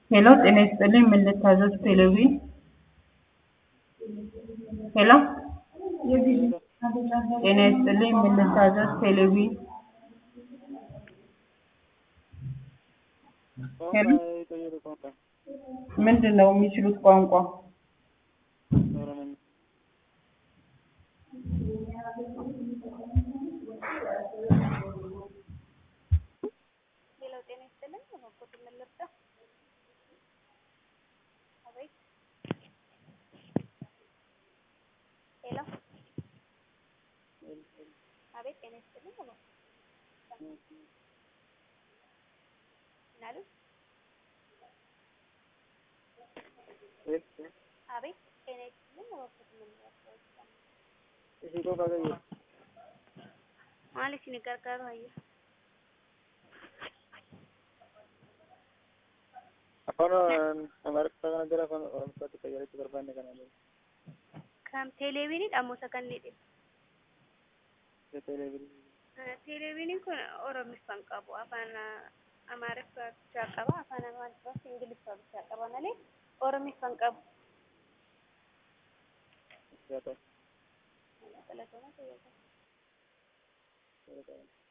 ሄሎ ጤና ይስጥልኝ ምን ልታዘዝ ቴሌቪ ሄሎ ጤና ይስጥልኝ ምን ልታዘዝ ቴሌቪ ሄሎ ምንድን ነው የሚችሉት ቋንቋ ሌላው ጤና ይስጥልኝ በበጎ ምን ልርዳ? አቤት ሄሎ አቤት ጤና ይስጥልኝ በበጎ ምን አሉ? አቤት ጤና ይስጥልኝ በበጎ ምን ልርዳ? maaliif isin gargaaru hayya afaan amaariffaa kana gara afaan oromootti fayyadachuu barbaanne kana kam teeleeviiniidha moo saganneedha televiziyoonii teeleeviiniin kun oromiffaan qabu afaan amaariffaa bichaa qaba afaan amaariffaa fi ingiliffaa bichaa qaba malee oromiffaan qabu yaa ta'u galatooma fayyadamu yaa ta'u